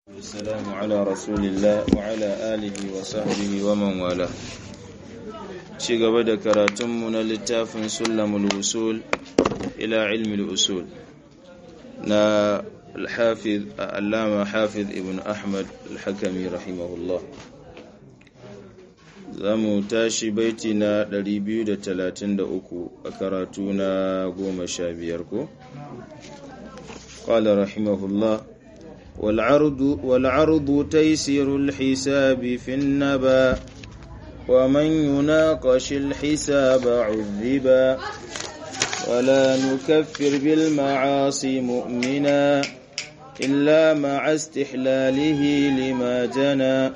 والسلام على رسول الله وعلى آله وصحبه ومن والاه ci gaba da karatunmu na littafin sulamul usul ila ilmi usul na الحافظ علامة حافظ ابن أحمد الحكمي رحمه الله zamu tashi baiti na 233 a karatu na goma sha biyar ko قال رحمه الله والعرض والعرض تيسير الحساب في النبا ومن يناقش الحساب عذبا ولا نكفر بالمعاصي مؤمنا إلا مع استحلاله لما جنى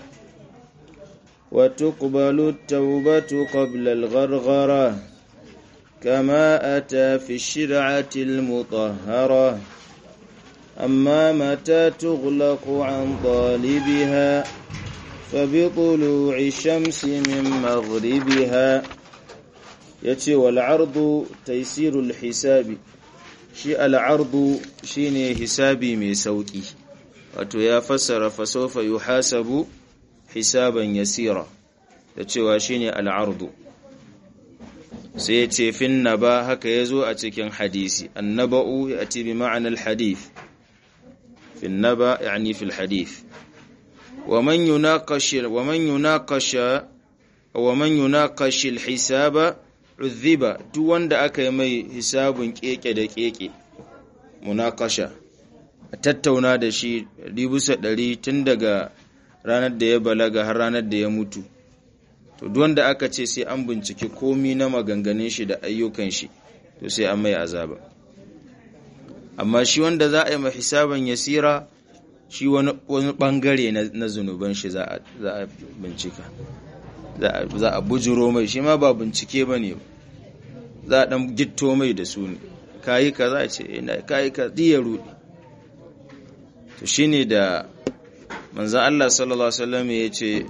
وتقبل التوبة قبل الغرغرة كما أتى في الشرعة المطهرة أما متى تغلق عن طالبها فبطلوع الشمس من مغربها يتي والعرض تيسير الحساب shi al'ardu shi ne hisabi mai sauƙi wato ya fassara fasofa yi hasabu hisaban yasira da cewa shi ne al'ardu sai ya ce fin naba haka ya zo a cikin hadisi annaba'u ya ci bi ma'anar hadith fin naba yani fil hadith wa man yunaqashi al-hisaba udhiba duk wanda aka yi mai hisabun keke da keke munakasha a tattauna da shi bisa ɗari tun daga ranar da ya balaga har ranar da ya mutu to duk wanda aka ce sai an binciki komi na maganganun shi da ayyukan shi to sai an mai azaba amma shi wanda za a yi mai hisaban yasira shi wani bangare na zunuban shi za a bincika za a bujiro mai shi ma ba bincike ba ne za a ɗan gitto mai da su ne kayi ka za a ce ina kayi ka ya rudi to shi ne da manzan Allah sallallahu Alaihi wasallam ya ce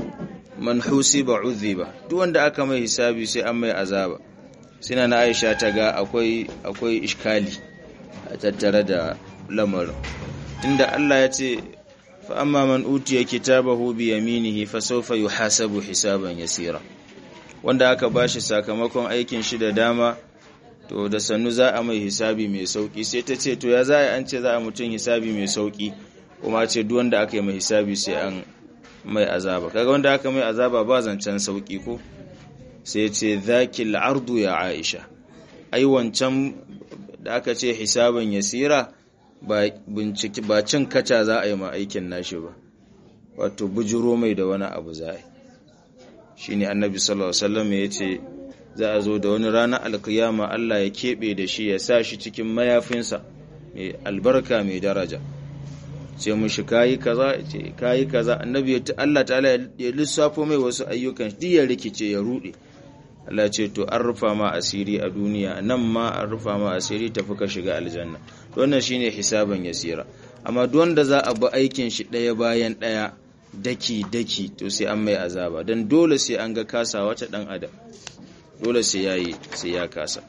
man husi ba ba duk wanda aka mai hisabi sai an mai azaba sina na aisha ta ga akwai akwai iskali a tattare da lamarin tunda Allah ya ce فأما من أوتي كتابه بيمينه فسوف يحاسب حسابا يسيرا wanda aka bashi sakamakon aikin shi da dama to da sannu za a mai hisabi mai sauki sai ta ce to ya za a an ce za a mutum hisabi mai sauki kuma ce duk wanda aka yi mai hisabi sai an mai azaba kaga wanda aka mai azaba ba zancen sauki ko sai ce zakil ardu ya aisha ai wancan da aka ce hisaban yasira ba binciki ba cin kaca za a yi ma aikin nashi ba wato bujuro mai da wani abu za a yi shi ne annabi sallallahu alaihi wasallam ya ce za a zo da wani ranar alkiyama Allah ya keɓe da shi ya sa shi cikin mayafinsa mai albarka mai daraja ce mushi kayi kaza ce kayi kaza annabi ya Allah ta'ala ya lissafo mai wasu ayyukan duk ya rikice ya rude Allah ce to an rufa ma asiri a duniya nan ma an rufa ma asiri tafi ka shiga aljanna wannan shine hisaban yasira amma duk wanda za a bi aikin shi ɗaya bayan ɗaya daki daki to sai an mai azaba dan dole sai an ga kasa wata dan adam dole sai yayi sai ya kasa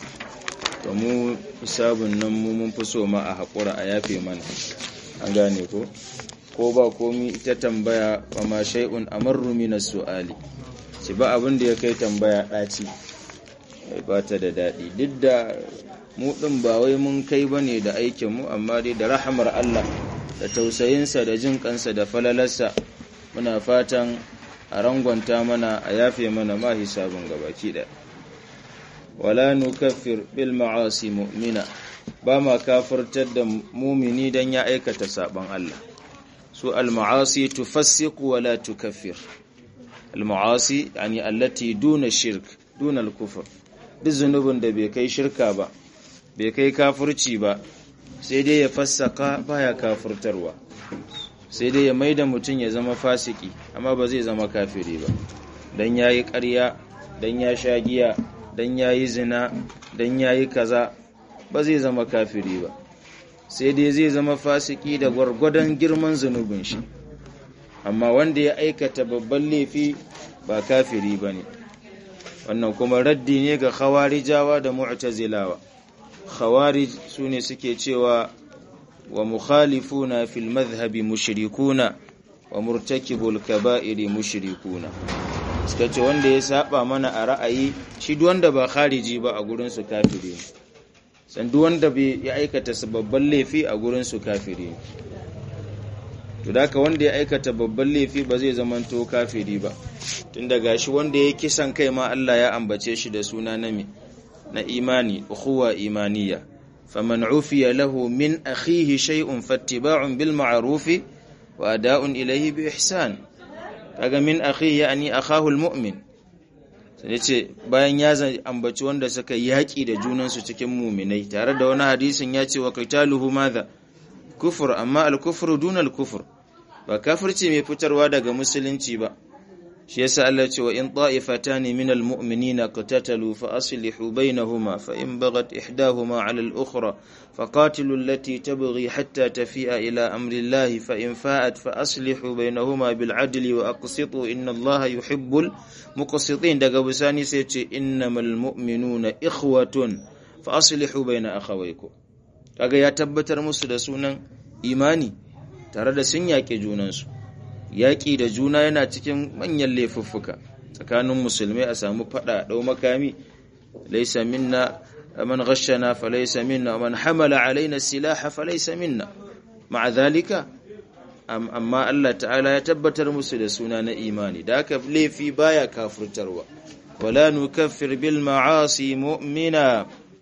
to mu hisabun nan mu mun fi so ma a haƙura a yafe mana an gane ko ko ba komi ita tambaya wa ma shay'un amarru min su'ali ci ba abin da ya kai tambaya ɗaci ba ta da daɗi duk da mu ɗin ba wai mun kai ba ne da aikinmu amma dai da rahamar Allah da tausayinsa da jin kansa da falalarsa muna fatan a rangwanta mana a yafe mana ma hisabin gabaki ɗaya wala nukaffir bil ma'asi mu'mina ba ma kafirtar da mumini dan ya aikata saban Allah su al ma'asi tufassiqu wala tukaffir al-ma'asi yani allati duna shirk duna al-kufr duk zunubin da bai kai shirka ba bai kai kafirci ba sai dai ya fassaka baya kafirtarwa sai dai ya maida mutum ya zama fasiki amma ba zai zama kafiri ba dan yayi ƙarya dan ya sha giya dan yayi zina dan yayi kaza ba zai zama kafiri ba sai dai zai zama fasiki da gwargwadon girman zunubin shi amma wanda ya aikata babban laifi ba kafiri ba ne wannan kuma raddi ne ga khawarijawa da mu'tazilawa khawarij su ne suke cewa wa mukhalifuna fil madhhabi mushrikuna wa murtakibul kaba'iri mushrikuna suka ce wanda ya saba mana a ra'ayi shi duk wanda ba khariji ba a gurin su kafiri san duk wanda bai ya aikata babban laifi a gurin su kafiri to daka wanda ya aikata babban laifi ba zai zamanto kafiri ba tunda gashi wanda ya kisan kai ma Allah ya ambace shi da suna na na imani ukhuwa imaniya faman ufiya lahu min akhihi shay'un fattiba'un bil ma'ruf wa ada'un ilayhi bi ihsan kaga min akhihi yani akhahu al mu'min sai ce bayan ya ambaci wanda suka yaki da junan su cikin mu'minai tare da wani hadisin ya ce wa qitaluhu madha kufur amma al kufru duna al kufr ba kafirci mai fitarwa daga musulunci ba shi yasa Allah ce wa in ta'ifatani min almu'minina qatatalu fa aslihu bainahuma fa in baghat ihdahuma 'ala al-ukhra faqatilu allati tabghi hatta tafi'a ila amri Allah fa in fa'at fa aslihu bainahuma bil 'adli wa aqsitu inna Allah yuhibbul muqsitin daga bisani sai ce innamal mu'minuna ikhwatun fa aslihu baina akhawaykum kaga ya tabbatar musu da sunan imani tare da sun yaƙe junansu yaƙi da juna yana cikin manyan laifuffuka tsakanin musulmai a samu faɗa ɗau makami laisa minna man ghashana fa laisa minna man hamala alaina silaha fa laisa minna ma'a zalika amma Allah ta'ala ya tabbatar musu da suna na imani da haka laifi baya kafirtarwa wala nukaffir bil ma'asi mu'mina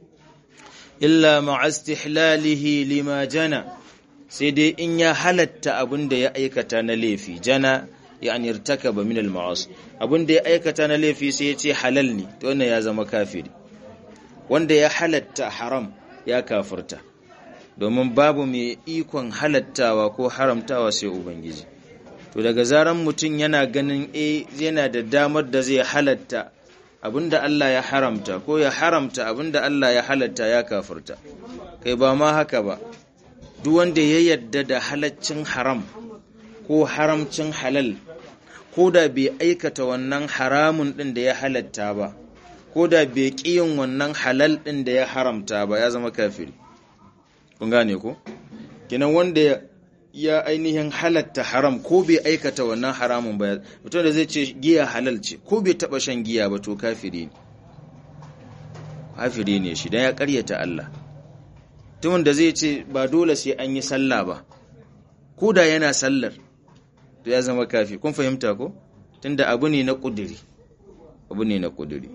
illa ma'a istihlalihi lima jana sai dai in ya halatta abin da ya aikata na laifi jana yani irtakaba min al-ma'as abin da ya aikata na laifi sai ya ce halal ne to wannan ya zama kafiri wanda ya halatta haram ya kafirta domin babu mai ikon halattawa ko haramtawa sai ubangiji to daga zaran mutum yana ganin eh yana da damar da zai halatta abinda Allah ya haramta ko ya haramta abinda Allah ya halatta ya kafirta kai ba ma haka ba duk wanda ya yadda da halaccin haram ko haramcin halal ko da bai aikata wannan haramun ɗin da ya halatta ba ko da bai ƙiyin wannan halal ɗin da ya haramta ba ya zama kafiri kun gane ko kinan wanda ya ainihin halatta haram ko bai aikata wannan haramun ba mutum da zai ce giya halal ce ko bai taɓa shan giya ba to kafiri ne kafiri ne shi dan ya ƙaryata Allah mutumin da zai ce ba dole sai an yi sallah ba ko da yana sallar to ya zama kafi kun fahimta ko tunda abu ne na kuduri abu ne na kuduri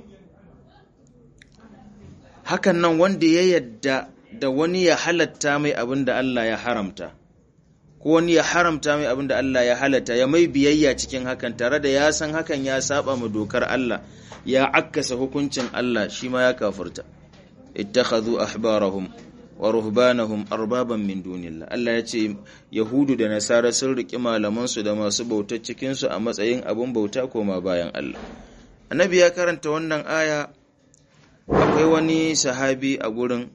hakan nan wanda ya yadda da wani ya halatta mai abin da Allah ya haramta ko wani ya haramta mai abin da Allah ya halatta ya mai biyayya cikin hakan tare da ya san hakan ya saba ma dokar Allah ya akkasa hukuncin Allah shi ma ya kafurta ittakhadhu ahbarahum wa ruhbanahum arbaban min dunillah Allah ya ce yahudu da nasara sun riki malaman su da masu bautar cikin su a matsayin abun bauta koma bayan Allah annabi ya karanta wannan aya akwai wani sahabi a gurin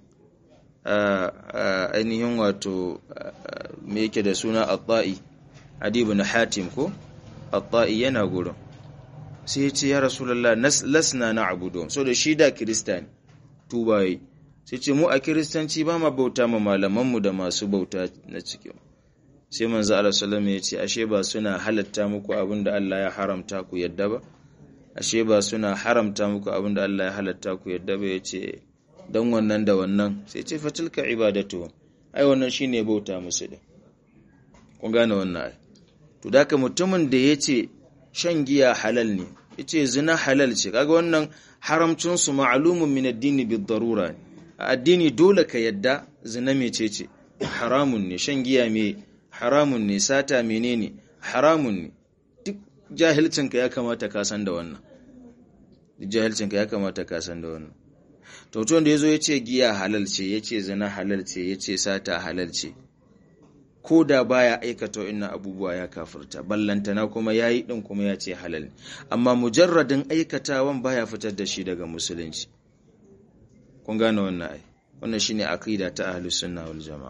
ainihin wato me yake da suna at-ta'i adi ibn hatim ko at-ta'i yana gurin sai ya ce ya rasulullah lasna na'budu so da shi da kristani tubaye sai ce mu a kiristanci ba ma bauta ma malamanmu da masu bauta na cikin sai manzo Allah sallallahu ya ce ashe ba suna halatta muku abin da Allah ya haramta ku yadda ba ashe ba suna haramta muku abin da Allah ya halatta ku yadda ba yace dan wannan da wannan sai ce fatilka ibadatu ai wannan shine bauta musu da kun gane wannan ai to daka mutumin da yace shan giya halal ne yace zina halal ce kaga wannan haramcin su ma'lumun min ad-din bid-darura ne a addini dole ka yadda zina mecece haramun ne shan giya me haramun ne sata menene haramun ne duk jahilcinka ya kamata ka san da wannan duk jahilcinka ya kamata ka san da wannan to mutum da yazo yace giya halal ce yace zina halal ce yace sata halal ce ko da baya aikata wannan abubuwa ya kafirta ballantana kuma yayi din kuma ya ce halal amma mujarradin aikatawan baya fitar da shi daga musulunci kun gane wannan ai wannan shine aqida ta ahlus sunna wal jamaa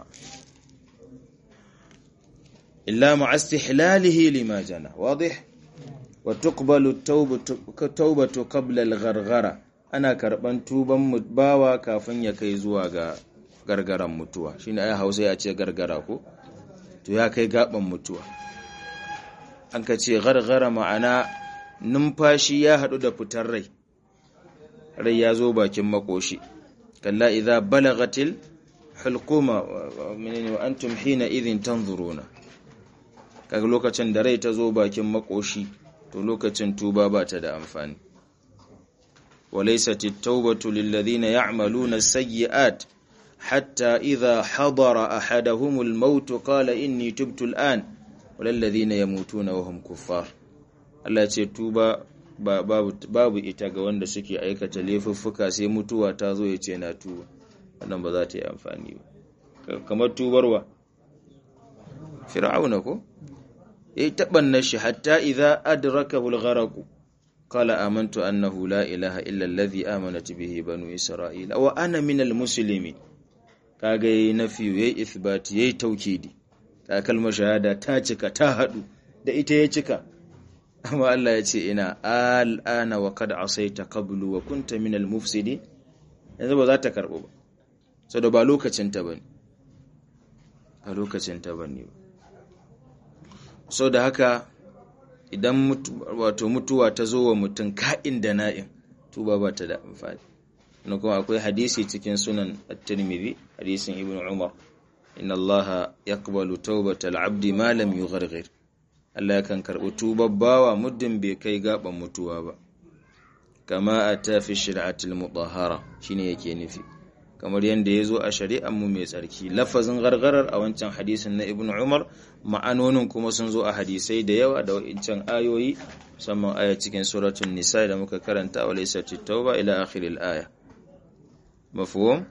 illa ma istihlalihi lima jana wadih wa tuqbalu tawbatu qabla al-gharghara ana karban tuban bawa kafin ya kai zuwa ga gargaran mutuwa shine ai Hausa ya ce gargara ko to ya kai gaban mutuwa an ka ce gargara ma'ana numfashi ya haɗu da fitar rai rai ya zo bakin makoshi kalla idza balagatil hulquma wa antum hina idhin tanzuruna kaga lokacin da rai ta zo bakin makoshi to lokacin tuba ba ta da amfani وليست التوبة للذين يعملون السيئات حتى إذا حضر أحدهم الموت قال إني تبت الآن وللذين يموتون وهم كفار Allah ce tuba babu ita ga wanda suke aikata laifuffuka sai mutuwa ta zo ya ce na tuba wannan ba za ta yi amfani ba kamar tubarwa fir'auna ko yayi tabanna shi hatta idza adrakahu al-gharq qala amantu annahu la ilaha illa alladhi amanat bihi banu isra'ila wa ana minal muslimin kaga yayi nafi yayi ithbati yayi taukidi ta kalmar shahada ta cika ta hadu da ita ya cika amma Allah ya ce ina al'ana wa kad asaita qablu wa kunta minal mufsidin yanzu ba za ta karbo ba saboda ba lokacin ta bane ba lokacin ta bane ba saboda haka idan wato mutuwa ta zo wa mutum ka'in da na'in tuba ba ta da amfani na kuma akwai hadisi cikin sunan at-tirmidhi hadisin ibnu umar inna allaha yaqbalu tawbatal abdi ma lam yugharghir Allah yakan karɓi tubar bawa muddin bai kai gaban mutuwa ba kama ata fi shari'atil mutahhara shine yake nufi kamar yadda ya zo a shari'ar mu mai tsarki lafazin gargarar a wancan hadisin na ibnu umar ma'anonin kuma sun zo a hadisai da yawa da wancan ayoyi musamman aya cikin suratul nisa da muka karanta wa laysa tauba ila akhiril aya mafhum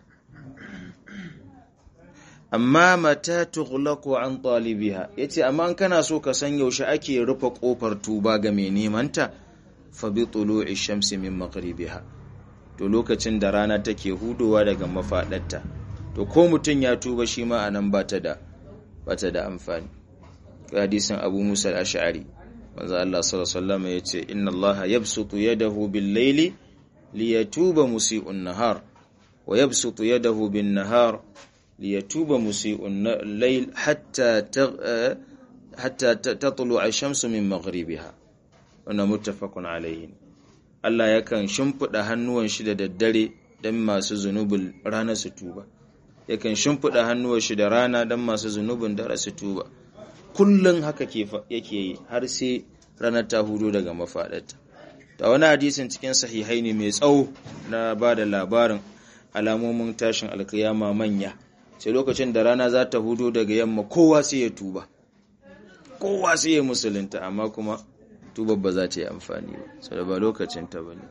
amma mata tughlaqu an talibiha yace amma in kana so ka san yaushe ake rufe kofar tuba ga mai neman ta fa bi tulu'i shamsi min maghribiha to lokacin da rana take hudowa daga mafaɗarta to ko mutum ya tuba shi ma anan bata da bata da amfani hadisin Abu Musa al-Ash'ari manzo Allah sallallahu alaihi wasallam yace inna Allah yabsutu yadahu bil-layli liyatuba musii'un nahar wa yabsutu yadahu bin-nahar liyatuba musii'un layl hatta hatta tatlu'a ash-shamsu min maghribiha wannan muttafaqun alayhi Allah yakan shimfiɗa hannuwan shi da daddare don masu zunubin rana su tuba yakan shimfiɗa hannuwan shi da rana don masu zunubin dare su tuba kullum haka yake yi har sai ranar ta hudu daga mafaɗarta ta wani hadisin cikin sahihai ne mai tsawo na ba da labarin alamomin tashin alkiyama manya sai lokacin da rana za ta hudu daga yamma kowa sai ya tuba kowa sai ya musulunta amma kuma tubar ba za ta yi amfani ba sau da ba lokacin ta bane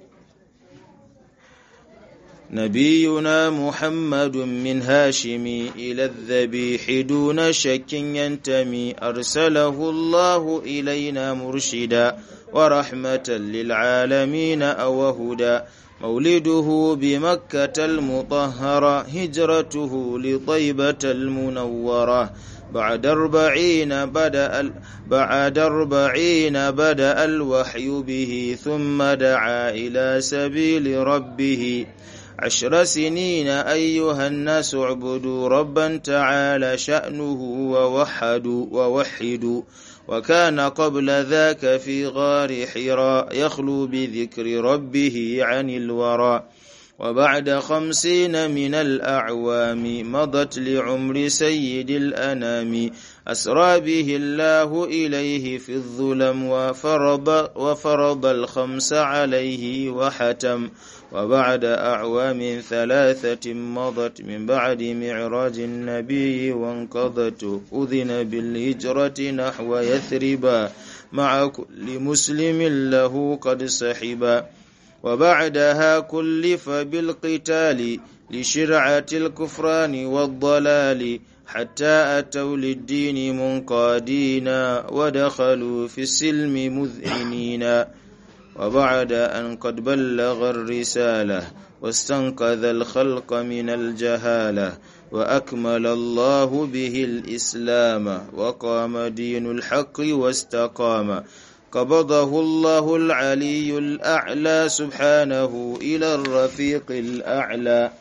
نبينا محمد من هاشم إلى الذبيح دون شك ينتمي أرسله الله إلينا مرشدا ورحمة للعالمين أو هدى مولده بمكة المطهرة هجرته لطيبة المنورة بعد أربعين بدأ بعد أربعين بدأ الوحي به ثم دعا إلى سبيل ربه عشر سنين أيها الناس اعبدوا ربا تعالى شأنه ووحدوا ووحدوا وكان قبل ذاك في غار حراء يخلو بذكر ربه عن الورى وبعد خمسين من الأعوام مضت لعمر سيد الأنام أسرى به الله إليه في الظلم وفرض, وفرض الخمس عليه وحتم وبعد أعوام ثلاثة مضت من بعد معراج النبي وانقضت أذن بالهجرة نحو يثربا مع كل مسلم له قد سحبا وبعدها كلف بالقتال لشرعة الكفران والضلال حتى أتوا للدين منقادين ودخلوا في السلم مذعنين وبعد أن قد بلغ الرسالة واستنقذ الخلق من الجهالة وأكمل الله به الإسلام وقام دين الحق واستقام قبضه الله العلي الأعلى سبحانه إلى الرفيق الأعلى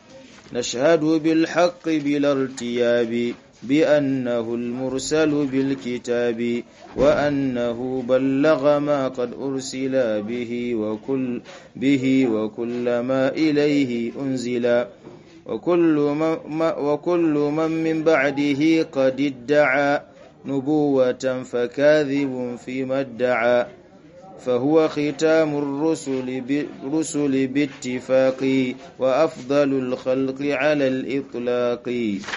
نشهد بالحق بلا ارتياب بأنه المرسل بالكتاب وأنه بلغ ما قد أرسل به وكل به وكل ما إليه أنزل وكل من, وكل من من بعده قد ادعى نبوة فكاذب فيما ادعى فهو ختام الرسل بالرسل باتفاق وأفضل الخلق على الإطلاق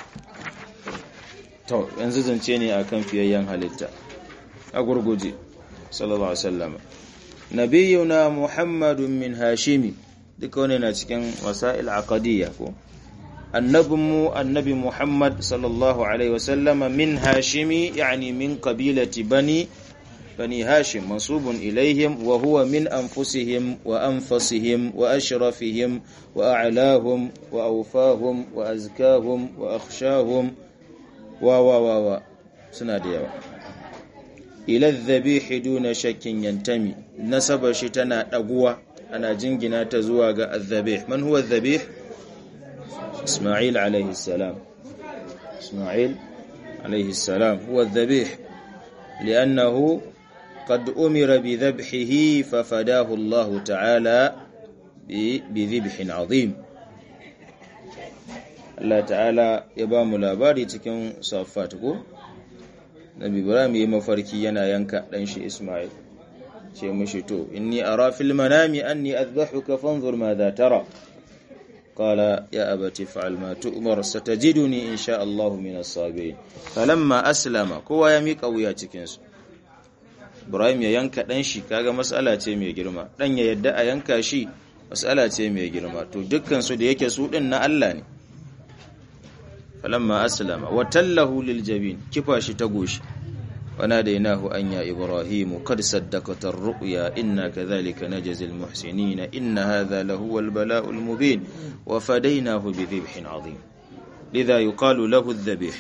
to yanzu zance ne akan fiyayyen halitta a gurguje sallallahu alaihi wasallam nabiyuna muhammadun min hashimi duka wani na cikin wasa'il aqadiyya ko annabinmu annabi muhammad sallallahu alaihi wasallama min hashimi yani min qabilati bani bani hashim mansubun ilaihim wa huwa min anfusihim wa anfasihim wa ashrafihim wa a'lahum wa awfahum wa azkahum wa akhshahum wa wa wa wa suna da yawa ila dhabihi duna shakkin yantami nasaba shi tana daguwa ana jingina ta zuwa ga adhabih man huwa adhabih isma'il alayhi salam isma'il alayhi salam huwa adhabih li'annahu قد أمر بذبحه ففداه الله تعالى بذبح عظيم Allah ta'ala ya ba mu labari cikin safat ko Nabi Ibrahim yayi mafarki yana yanka dan shi Ismail ce mishi to inni ara fil manami anni adhahuka fanzur madha tara qala ya abati fa'al ma tu'mar satajiduni insha Allah min as-sabirin falamma aslama kowa ya mika wuya cikin su Ibrahim ya yanka dan shi kaga mas'ala ce mai girma dan ya yadda a yanka shi mas'ala ce mai girma to dukkan su da yake su din na Allah ne falamma aslama wa tallahu lil jabin kifa shi ta goshi وناديناه أن يا إبراهيم قد صدقت الرؤيا إنا كذلك نجزي المحسنين إن هذا لهو البلاء المبين وفديناه بذبح عظيم لذا يقال له الذبيح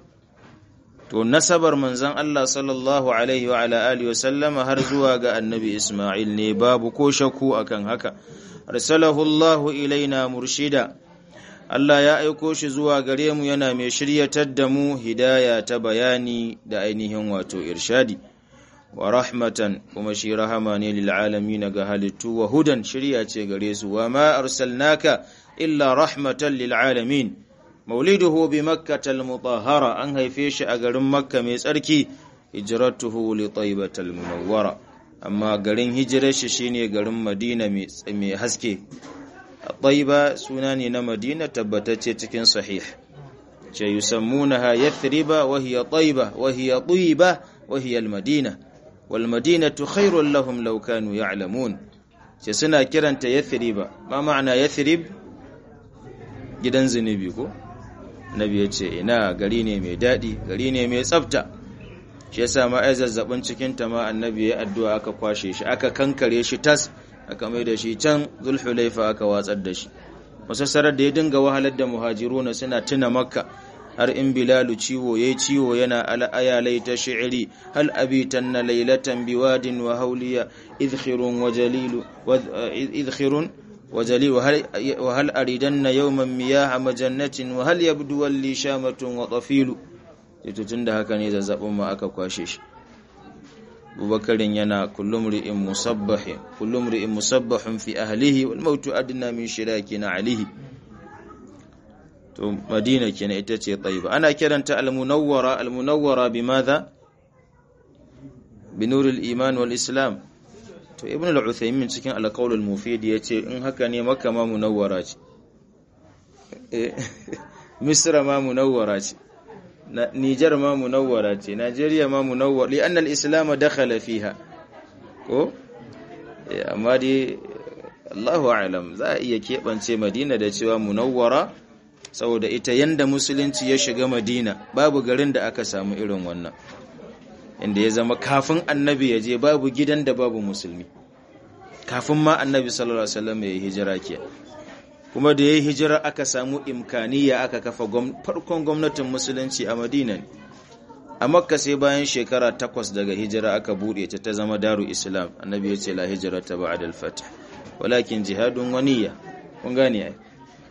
to nasabar manzon Allah sallallahu alaihi wa ala alihi wasallama har zuwa ga annabi Isma'il ne babu ko shakku akan haka arsalahu Allah ilaina murshida Allah ya aiko shi zuwa gare mu yana mai shiryatar da mu hidaya ta bayani da ainihin wato irshadi wa rahmatan kuma shi rahama ne lil alamin ga halittu wa hudan shirya ce gare su wa ma arsalnaka illa rahmatan lil alamin mauliduhu bi makkah al mutahhara an haife shi a garin makka mai tsarki hijratuhu li taibatal munawwara amma garin hijirar shi shine garin madina mai haske طيبة سناني مدينة تبتت تكن صحيح يسمونها يثرب وهي طيبة وهي طيبة وهي المدينة والمدينة خير لهم لو كانوا يعلمون سنا كرنت يثرب ما معنى يثرب gidan zunubi ko nabi ya ce ina gari ne mai daɗi gari ne mai tsafta shi yasa ma ai zazzabin cikin ta ma annabi ya addu'a aka kwashe shi aka kankare shi tas aka mai da shi can zulhulaifa aka watsar da shi masassarar da ya dinga wahalar da muhajiruna suna tuna makka har in bilalu ciwo yayi ciwo yana al'aya laita shi'ri hal abitan na laylatan biwadin wa hawliya idkhirun wa jalilu idkhirun wa jalil wa hal aridanna yawman miyaha majannatin wa hal yabdu li shamatun wa tafilu to tunda haka ne zazzabin ma aka kwashe shi abubakarin yana kullum ri'in musabbahi kullum ri'in musabbahun fi ahlihi wal mautu adna min shiraki na alihi to madina kenan ita ce tayyiba ana kiranta al-munawwara al-munawwara bimadha binur al-iman wal islam to ibn al-uthaymin cikin al-qawl al-mufid yace in haka ne makka ma munawwara ce misra ma munawwara ce Nijar ma munawwara ce, Najeriya ma munawwara, li annal Islam dakhala fiha. Ko? Amma dai Allahu a'lam za a iya keɓance Madina da cewa munawwara saboda ita yanda musulunci ya shiga Madina babu garin da aka samu irin wannan. Inda ya zama kafin annabi ya je babu gidan da babu musulmi. Kafin ma annabi sallallahu alaihi wasallam ya yi hijira ke. kuma da ya yi hijira aka samu imkaniya aka kafa farkon gwamnatin musulunci a madina a makka sai bayan shekara takwas daga hijira aka buɗe ta ta zama daru islam annabi ya ce la hijira ta ba adal fata walakin jihadun waniya kun gane ai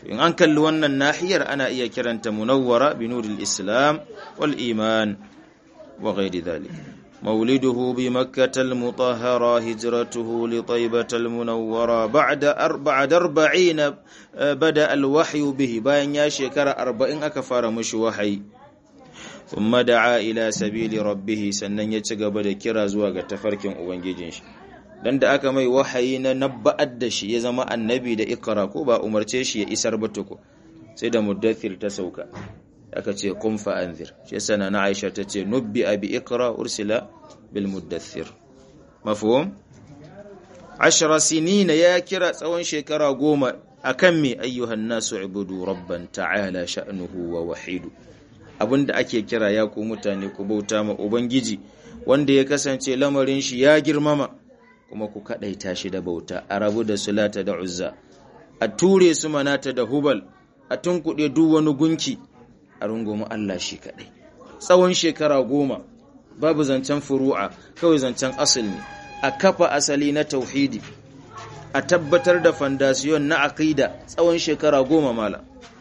in an kalli wannan nahiyar ana iya kiranta munawwara bi nuril islam wal iman wa ghairi dhalik مولده بمكة المطهرة هجرته لطيبة المنورة بعد بعد أربعين بدأ الوحي به باين يا شكر أربعين أكفار مش وحي ثم دعا إلى سبيل ربه سنن يتقبل كرا زواج تفرك أبنجيجنش dan da aka mai wahayi na nabba'ar da shi ya zama annabi da ikra ko ba umarce shi ya isar ba tuku sai da muddathir ta sauka aka ce kun fa'anzir shi yasa na Aisha ta ce nubbi abi ikra ursila bil muddathir mafhum ashara sinina ya kira tsawon shekara goma akan me ayyuhan nasu ibudu rabban ta'ala sha'nuhu wa wahidu abinda ake kira ya ku mutane ku bauta ma ubangiji wanda ya kasance lamarin shi ya girmama kuma ku kadaita shi da bauta a rabu da sulata da uzza a ture su manata da hubal a tunkuɗe duk wani gunki a rungumi Allah shi kaɗai tsawon shekara goma babu zancen furu'a kawai zancen asali ne a kafa asali na tauhidi a tabbatar da fandasiyon na aqida tsawon shekara goma mala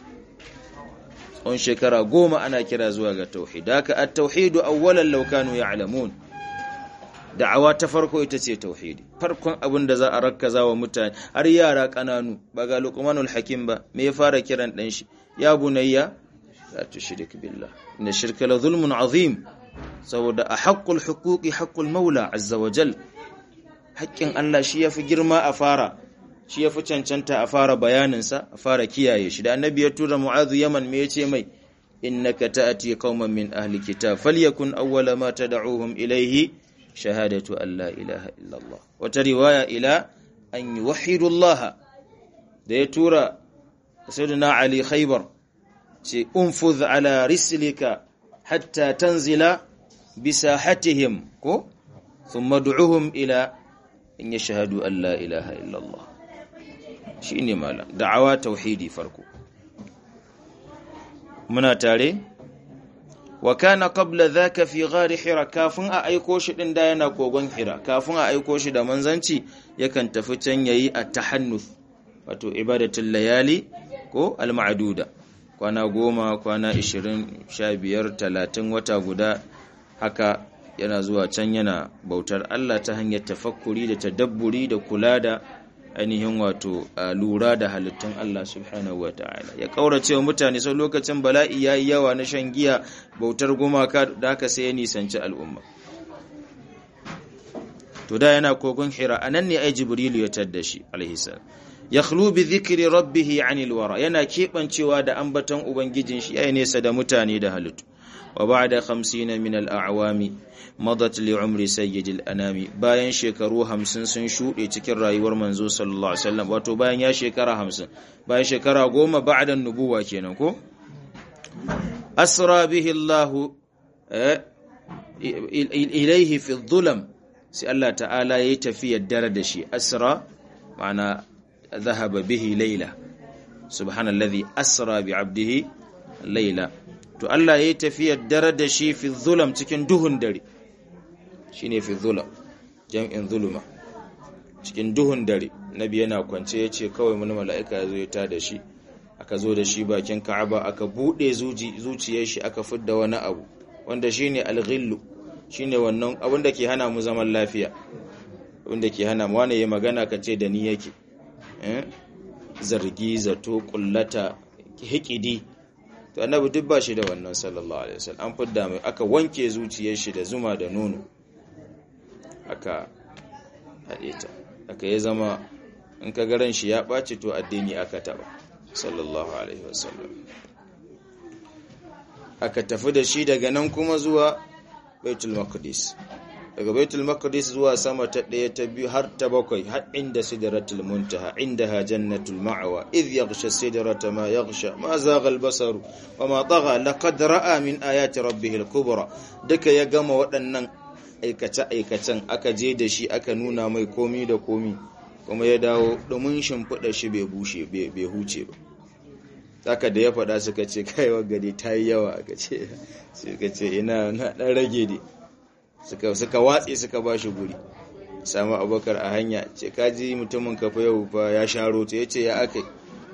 tsawon shekara goma ana kira zuwa ga tauhid haka at-tauhidu awwalan law kanu ya'lamun da'awa ta farko ita ce tauhidi farkon abin da za a rakkaza wa mutane har yara kananu ba ga luqmanul hakim ba me ya fara kiran dan shi ya bunayya la tushrik billah inna shirka la zulmun azim saboda a haqqul huquqi haqqul maula azza wa jal haƙƙin Allah shi yafi girma a fara shi yafi cancanta a fara bayanin sa a fara kiyaye shi da annabi ya tura mu'adhu yaman me yace mai innaka ta'ati qauman min ahli kitab falyakun awwala ma tad'uhum ilayhi shahadatu an la ilaha illallah wata riwaya ila an yuwahhidu Allah da ya tura sayyidina Ali Khaybar ce unfuz ala rislika hatta tanzila bisahatihim ko thumma du'uhum ila in yashhadu an la ilaha illallah shine malam da'awa tauhidi farko muna tare wa kana qabla dhaka fi ghari hira kafin a aiko shi din da yana kogon hira kafin a aiko shi da manzanci yakan tafi can yayi at-tahannuth wato ibadatul layali ko al-ma'duda kwana goma kwana ishirin sha biyar talatin wata guda haka yana zuwa can yana bautar Allah ta hanyar tafakkuri da tadabburi da kula da ainihin wato lura da halittun Allah subhanahu wa ta'ala ya kaurace wa mutane sau lokacin bala'i ya yi yawa na shan giya bautar gumaka da haka sai ya nisanci al'umma to da yana kogon hira anan ne ai jibrilu ya tadda shi alaihi salam yakhlu bi dhikri rabbih anil wara yana kebancewa da ambaton ubangijin shi yayin nesa da mutane da halittu wa ba'da 50 min al a'wami madat li umri sayyidil anami bayan shekaru 50 sun shude cikin rayuwar manzo sallallahu alaihi wasallam wato bayan ya shekara 50 bayan shekara 10 ba'da nubuwa kenan ko asra bihi Allah ilayhi fi dhulam sai Allah ta'ala yayi tafiyar dare da shi asra ma'ana ذهب به ليلة سبحان الذي أسرى بعبده ليلة to Allah ya yi tafiyar dare da shi fi zulam cikin duhun dare shi ne fi zulam jam'in zuluma cikin duhun dare nabi yana kwance ya ce kawai wani mala'ika ya zo ya tada shi aka zo da shi bakin ka'aba aka buɗe zuciyar shi aka fidda wani abu wanda shi ne alghillu shi ne wannan abin da ke hana mu zaman lafiya abin da ke hana mu wani ya magana ka ce da ni yake zargi zato kullata hikidi to annabi duk ba shi da wannan sallallahu alaihi wasallam an fidda mai aka wanke zuciyar shi da zuma da nono aka haɗe ta aka ya zama in ka garan shi ya ɓaci to addini aka taɓa sallallahu alaihi wasallam aka tafi da shi daga nan kuma zuwa baitul maqdis daga baitul maqdis zuwa sama ta ɗaya ta biyu har ta bakwai har inda sidratul muntaha indaha jannatul ma'wa idh yaghsha sidrata ma yaghsha ma zagha al-basaru wa ma tagha laqad ra'a min ayati rabbih al-kubra duka ya gama waɗannan aikace aikacen aka je da shi aka nuna mai komi da komi kuma ya dawo domin shimfiɗa shi bai bushe bai huce ba saka da ya faɗa suka ce kai gari ta yi yawa aka ce suka ce ina na ɗan rage ne suka suka watse suka ba shi guri samu abokar a hanya ce kaji mutumin kafa yau fa ya sharo ta yace ya aka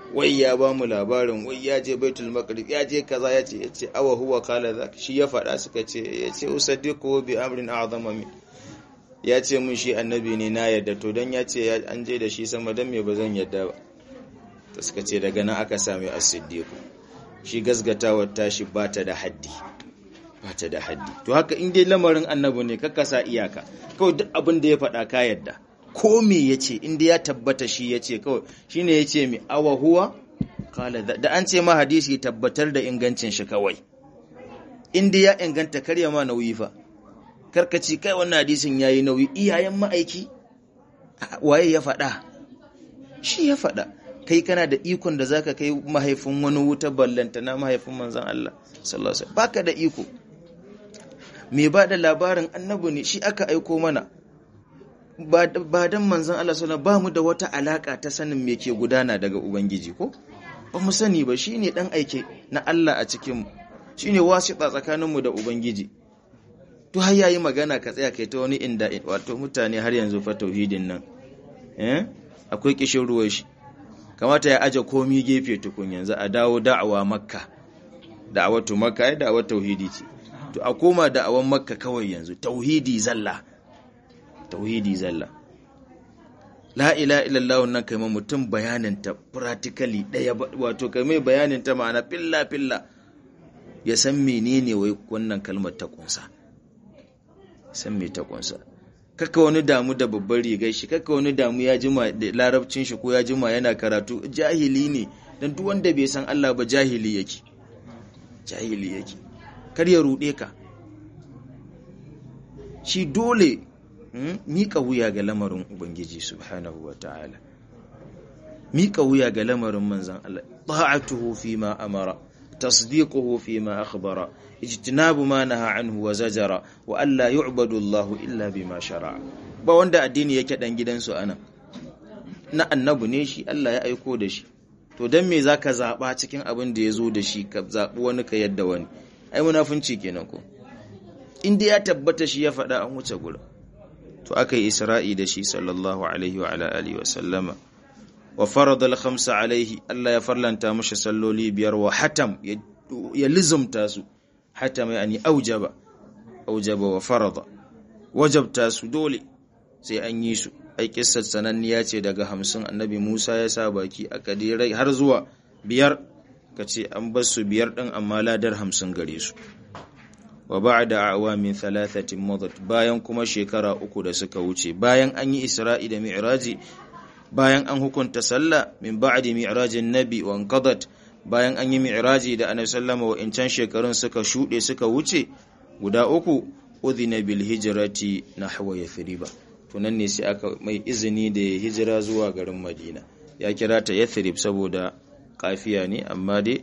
wai ya ba mu labarin wai ya je baitul maqdis ya je kaza ya ce ya ce awa huwa kala zaka shi ya faɗa suka ce ya ce usaddiqu bi amrin a'zama min ya ce mun shi annabi ne na yadda to dan ya ce an je da shi sama dan me ba zan yadda ba ta suka ce daga nan aka sami as-siddiq shi gasgatawar tashi ba ta da haddi ba ta da haddi to haka in dai lamarin annabi ne kakka sa iyaka kawai duk abin da ya faɗa ka yadda ko me ya ce inda ya tabbata shi ya ce kawai shi ne ya ce mi awa huwa kala da an ce ma hadisi tabbatar da ingancin shi kawai inda ya inganta karya ma nauyi fa karkaci kai wannan hadisin ya yi nauyi iyayen ma'aiki waye ya faɗa shi ya faɗa kai kana da ikon da zaka kai mahaifin wani wuta ballanta na mahaifin manzon Allah sallallahu alaihi wasallam baka da iko me ba da labarin annabi ne shi aka aiko mana ba dan manzon Allah sallallahu ba mu da wata alaka ta sanin me ke gudana daga ubangiji ko ba mu sani ba shine dan aike na Allah a cikin mu shine wasita tsakanin mu da ubangiji to har yayi magana ka tsaya kai ta wani inda wato mutane har yanzu fa tauhidin nan eh akwai kishin ruwan shi kamata ya aje komi gefe tukun yanzu a dawo da'awa makka da'awatu makka ai da'awar tauhidi ce to a koma da'awan makka kawai yanzu tauhidi zalla tauhidi zalla la ilaha illallah nan kai mutum bayanin ta practically daya wato kai mai bayanin ta ma'ana filla filla ya san menene wai wannan kalmar ta kunsa san me ta kunsa kaka wani damu da babbar rigar shi kaka wani damu ya jima da larabcin shi ko ya jima yana karatu jahili ne dan duk wanda bai san Allah ba jahili yake jahili yake kar ya rude ka shi dole miƙa wuya ga lamarin ubangiji subhanahu wa ta'ala miƙa wuya ga lamarin manzan Allah ta'atuhu fi ma amara tasdiquhu fi ma akhbara ijtinabu ma naha anhu wa zajara wa alla yu'badu Allah illa bima shara'a ba wanda addini yake dan gidansu ana na annabi ne shi Allah ya aiko da shi to dan me zaka zaba cikin abin da yazo da shi ka zabi wani ka yadda wani ai munafunci kenan ko inda ya tabbata shi ya faɗa an wuce gurin to aka yi isra'i da shi sallallahu alaihi wa ala alihi wa sallama wa farada al-khamsa alaihi Allah ya farlanta mashi salloli biyar wa hatam ya lizumta su hatam yani aujaba aujaba wa farada wajabta su dole sai an yi su ai kissar sananniya ce daga hamsin annabi Musa ya sa baki aka dai har zuwa biyar kace an bar su biyar din amma ladar hamsin gare su wa ba'da awamin thalathatin madat bayan kuma shekara uku da suka wuce bayan an yi isra'i da mi'raji bayan an hukunta sallah min ba'di mi'rajin nabi wa anqadat bayan an yi mi'raji da annabi sallama wa incan shekarun suka shude suka wuce guda uku udhina bil hijrati nahwa yathriba to nan ne sai aka mai izini da ya hijira zuwa garin madina ya kira ta yathrib saboda kafiya ne amma dai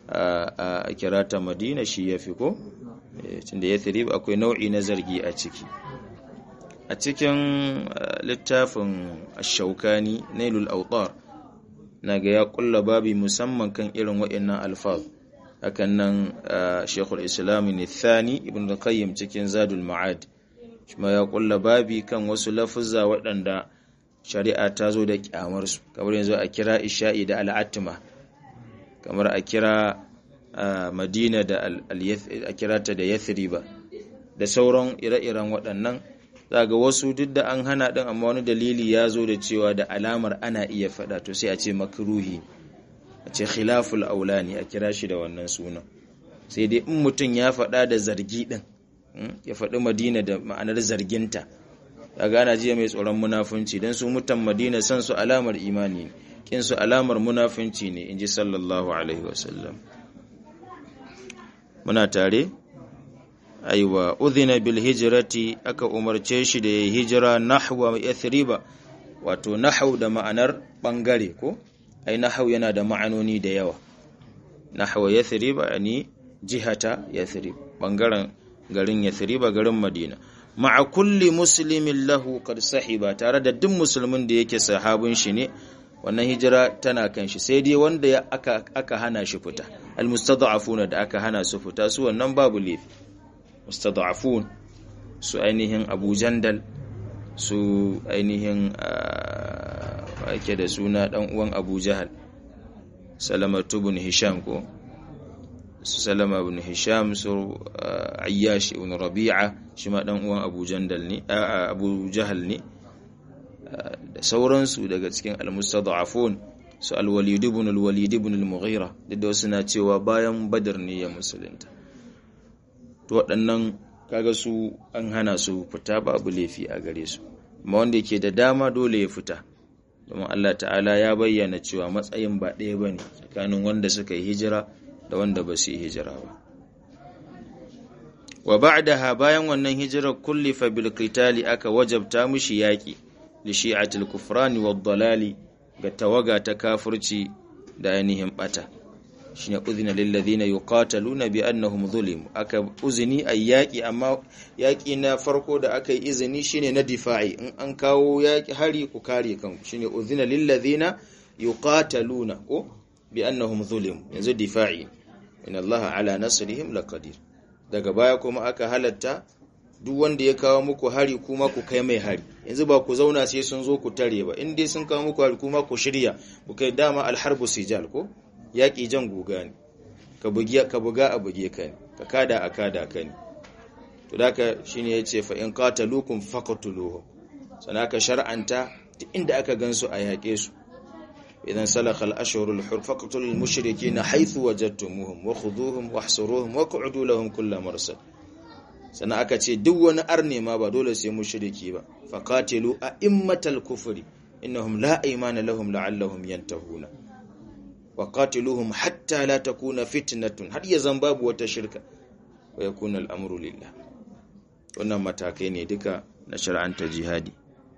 a kira ta madina shi ya fi ko tunda yathrib akwai nau'i na zargi a ciki a cikin littafin ashaukani nailul autar na ga ya kulla babi musamman kan irin waɗannan alfaz hakan nan shekul islam ne thani ibn qayyim cikin zadul ma'ad kuma ya kulla babi kan wasu lafuzza waɗanda shari'a ta zo da kyamarsu kamar yanzu a kira isha'i da al'atma kamar a kira madina da a kira ta da yathriba da sauran ire-iren waɗannan za ga wasu duk da an hana ɗin amma wani dalili ya zo da cewa da alamar ana iya faɗa to sai a ce makruhi a ce khilaful aula ne a kira shi da wannan sunan sai dai in mutum ya faɗa da zargi ɗin ya faɗi madina da ma'anar zarginta ya gana jiya mai tsoron munafunci don su mutan madina san su alamar imani ne kin su alamar munafunci ne in ji sallallahu alaihi wasallam muna tare aiwa udhina bil hijrati aka umarce shi da ya hijira nahwa yathriba wato nahau da ma'anar bangare ko ai nahau yana da ma'anoni da yawa nahwa yathriba yani jihata yathrib bangaren garin yathriba garin madina ma'a kulli muslimin lahu qad sahiba tare da duk musulmin da yake sahabin shi ne wannan hijira tana kan shi sai dai wanda aka aka hana shi fita almustada'afuna da aka hana su fita su wannan babu laifi mustada'afun su ainihin Abu Jandal su ainihin ake da suna dan uwan Abu Jahal salama ibn hisham ko su salama ibn hisham su ayyash ibn rabi'a shi ma dan uwan abu jandal ne abu jahal ne da sauransu daga cikin al-mustad'afun su al-walid ibn al-walid ibn al-mughira duk da wasu na cewa bayan badar ne ya musulunta to waɗannan kaga su an hana su fita babu laifi a gare su amma wanda yake da dama dole ya fita domin Allah ta'ala ya bayyana cewa matsayin ba ɗaya ba ne tsakanin wanda suka yi hijira da wanda ba su yi hijira ba wa ba'daha bayan wannan hijirar kullifa bil qitali aka wajabta mushi yaki li shi'atil kufrani wad dalali ga tawaga ta kafirci da ainihin bata shine uzina lil ladina yuqataluna bi annahum zulim aka uzini ay yaki amma yaki na farko da aka yi izini shine na difa'i in an kawo yaki hari ku kare kanku shine uzina lil ladina yuqataluna ko bi annahum zulim yanzu difa'i in Allah ala nasrihim laqadir daga baya kuma aka halatta duk wanda ya kawo muku hari kuma ku kai mai hari yanzu ba ku zauna sai sun zo ku tare ba in dai sun kawo muku hari kuma ku shirya ku kai dama alharbu sijal ko yaƙi jan guga ne ka buga a buge ka ne ka kada a kada ka ne to da ka shi ne ya ce fa'in katalukun fakatuluhu sana ka shar'anta duk inda aka gansu a yaƙe su idan salakal ashirul hur fakatulul mushriki na haithu wajattumuhum wa khuduhum wa hsuruhum wa qu'udu lahum kullu marsad sana aka ce duk wani arne ma ba dole sai mushriki ba faqatilu a immatal kufri innahum la aymana lahum la'allahum yantahuna wa qatiluhum hatta la takuna fitnatun har ya zan babu wata shirka wa yakuna al'amru lillah wannan matakai ne duka na shar'anta jihadi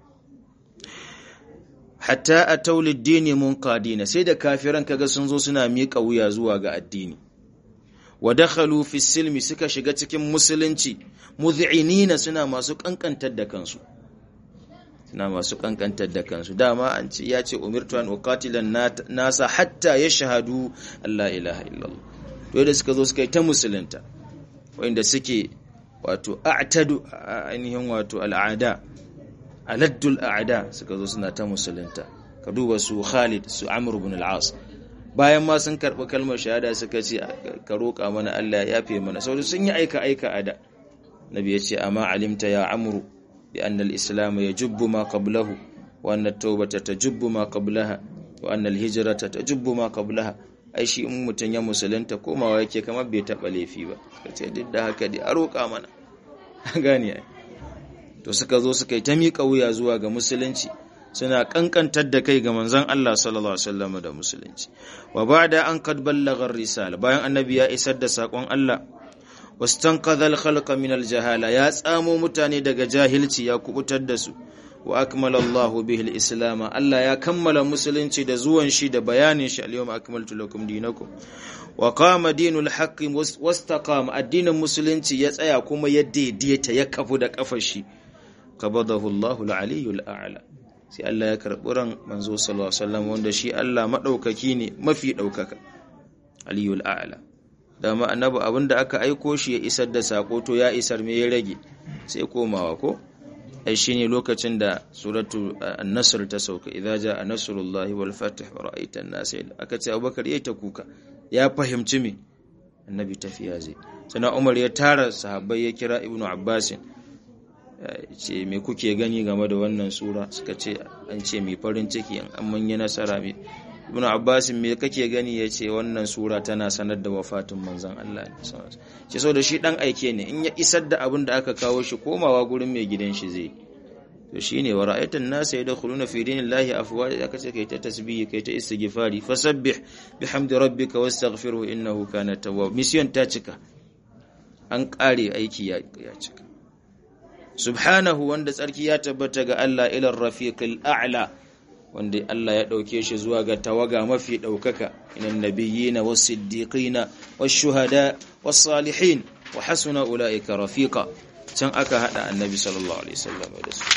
hatta atawli ad-dini munqadina sai da kafiran kaga sun zo suna miƙa wuya zuwa ga addini wa dakhalu fi silmi suka shiga cikin musulunci mudhi'inina suna masu kankantar da kansu suna masu kankantar da kansu dama an ce ya ce umirtu an uqatilan nasa hatta yashhadu Allah ilaha illallah to da suka zo suka yi ta musulunta wanda suke wato a'tadu ainihin wato al'ada aladdul a'da suka zo suna ta musulunta ka duba su Khalid su Amr ibn al-As bayan ma sun karɓi kalmar shahada suka ce ka roƙa mana Allah ya yafe mana saboda sun yi aika aika ada nabi ya ce amma alimta ya amru بأن الإسلام يجب ما قبله وأن التوبة تجب ما قبلها وأن الهجرة تجب ما قبلها ai shi in mutum ya musulunta komawa yake kamar bai taɓa laifi ba suka ce duk da haka dai a roƙa mana gane ai to suka zo suka yi ta miƙa wuya zuwa ga musulunci suna kankantar da kai ga manzon Allah sallallahu alaihi wasallam da musulunci wa ba'da an kad ballagha risala bayan annabi ya isar da sakon Allah wastanqadha al-khalqa min al-jahala ya tsamo mutane daga jahilci ya kubutar da su wa akmala Allahu bihi al-islam Allah ya kammala musulunci da zuwan shi da bayanin shi al-yawma akmaltu lakum dinakum wa qama dinul haqqi wastaqama addinin musulunci ya tsaya kuma ya daidaita ya kafu da kafar shi qabadahu Allahu al-aliyyul a'la sai Allah ya karbi ran manzo sallallahu alaihi wasallam wanda shi Allah madaukaki ne mafi daukaka aliyul a'la dama annabi abinda aka aiko shi ya isar da sako to ya isar me ya rage sai komawa ko ai shine lokacin da suratu an-nasr ta sauka idza jaa nasrullahi wal fath wa ra'aita an-nas aka ce Abubakar yayi ta kuka ya fahimci me annabi tafiya zai sana Umar ya tara sahabbai ya kira Ibnu Abbas ce me kuke gani game da wannan sura suka ce an ce mai farin ciki an manya nasara mai ibn abbas me kake gani ya ce wannan sura tana sanar da wafatin manzon Allah ce so da shi dan aike ne in ya isar da abin da aka kawo shi komawa gurin mai gidan shi zai to shine wa ra'aytan nasa yadkhuluna fi dinillahi afwaja aka ce kai ta tasbihi kai ta istighfari fasabbih bihamdi rabbika wastaghfirhu innahu kana tawwab mission ta cika an kare aiki ya cika subhanahu wanda tsarki ya tabbata ga Allah ilar rafiqil a'la wanda Allah ya dauke shi zuwa ga tawaga mafi daukaka inan nabiyina was-siddiqina wash-shuhada was-salihin wa hasuna ulaika rafiqa can aka hada annabi sallallahu alaihi wasallam da su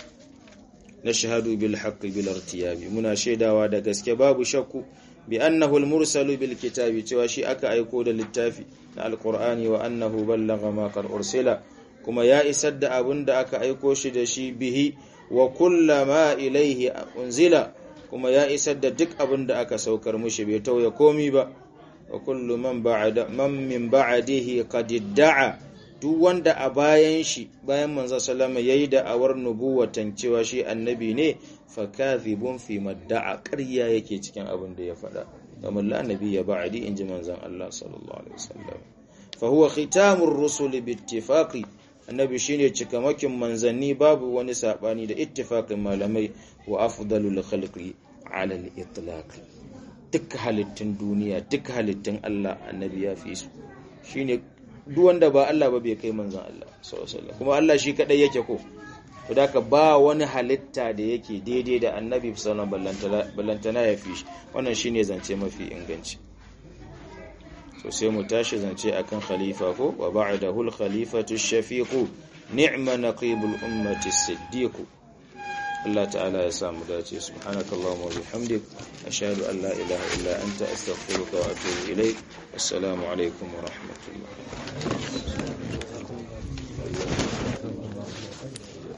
nashhadu bil haqqi bil irtiyabi muna shaidawa da gaske babu shakku bi annahu al-mursalu bil kitabi cewa shi aka aiko da littafi na alqur'ani wa annahu ballagha ma qad ursila kuma ya isar da abin da aka aiko shi da shi bihi wa kullama ilaihi unzila kuma ya isar da duk abin da aka saukar mushi bai tauye komi ba wa kullu man ba'da man min ba'dihi qad da'a duk wanda a bayan shi bayan manzo sallama yayi da awar nubuwatan cewa shi annabi ne fa kadhibun fi madda'a ƙarya yake cikin abin da ya faɗa kamar la nabiyya ba'di inji manzon Allah sallallahu alaihi wasallam fa huwa khitamur rusuli bi ittifaqi annabi shine cikamakin manzanni babu wani sabani da ittifaqin malamai wa afdalul khalqi ala al-itlaq duk halittun duniya duk halittun Allah annabi ya fi su shine duk wanda ba Allah ba bai kai manzon Allah sallallahu alaihi wasallam kuma Allah shi kadai yake ko to da ba wani halitta da yake daidai da annabi sallallahu alaihi ballantana ya fi shi wannan shine zance mafi inganci to sai mu tashi zance akan khalifa ko wa ba'dahu al-khalifatu ash-shafiqu ni'ma naqibul ummati as-siddiq Allah ta'ala ya samu dace subhanakallahumma wa bihamdik ashhadu an la ilaha illa anta astaghfiruka wa atubu ilaik assalamu alaikum wa rahmatullah